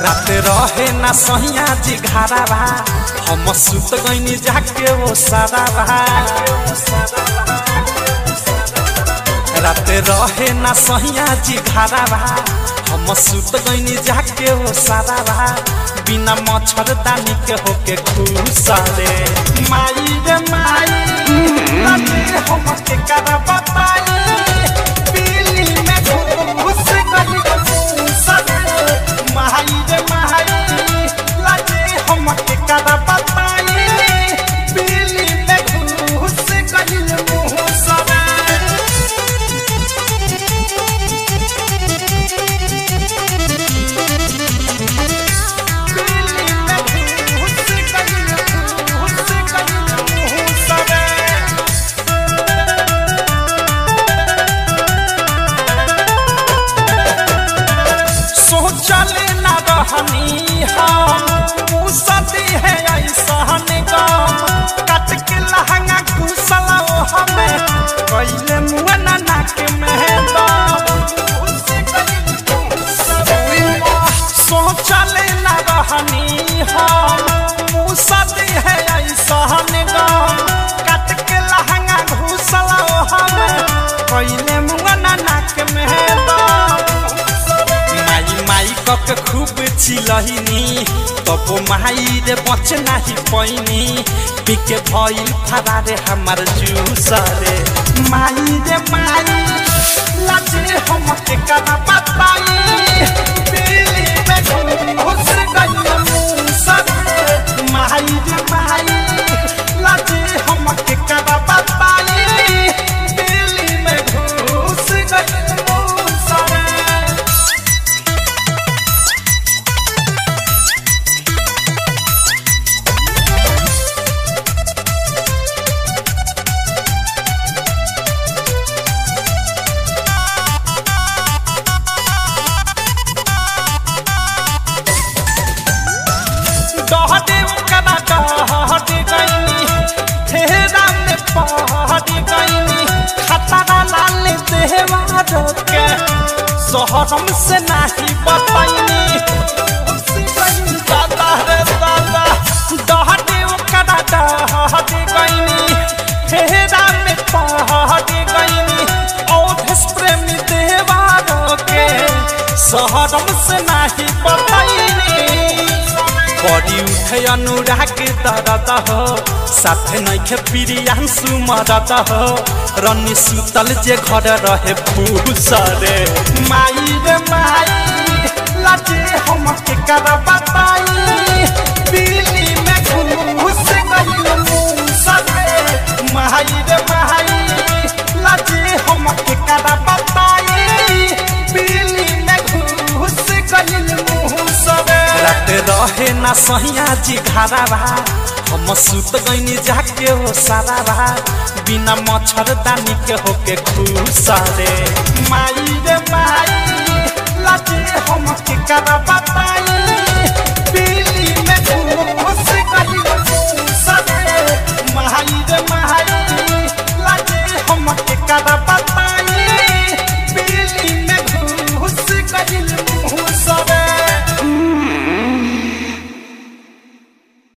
रात रहे ना सहिया जी घारा बा हम सुत गईनी जाके वो सारा बा रात रहे ना सहिया जी घारा बा हम सुत गईनी जाके वो सारा बा बिना मच्छरदानी के होके खुश रे माई रे माई राते हम के करा बताई पीली में घुस गई खुश रे माई रे माई लाजे हम के करा बताई पीली में घुस गई मुँह सरे सोचले ना रहनी हम मुसदी है ऐसन गम कट के लहंगा कुसला ओ हमें कैले मुआ ना नाक में दम सोचले ना रहनी हम मुसदी है ऐसन गम कट के लहंगा घुसला ओ हमें कैले मुआ ना नाक में दम माई माई कक खूब चिलहिनी तब माई रे बच नाही पैनी पिके भइल फरारे हमार जूस रे माई रे माई लाजे हम के करा बताई पीली में घुस गई मूस रे माई रे माई लाजे हम के करा बताई पीली में घुस गई मूस रे डहटे कदा डहटे गईनी फेरा में पहटे गईनी खतरा लाल देवा रोके शहरम से नाही बताईनी दादा रे दादा डहटे कदा डहटे गईनी फेरा में पहटे गईनी औधस प्रेमी देवा रोके शहरम से नाही बताईनी बड़ी उठे अनुराग दरद हो साथे नैखे प्रियांशु मरद हो रनी सुतल जे घर रहे फूस रे माई रे माई लाजे हम के कर बताई पीली में घुस गई मूस रे माई रे माई लाजे हम के कर बताई पीली में घुस गई मूस रे रात रहे ना सहिया जी घारा बा हम सुत गईनी जाके हो सारा बा बिना मच्छरदानी के होके खुश रे माई रे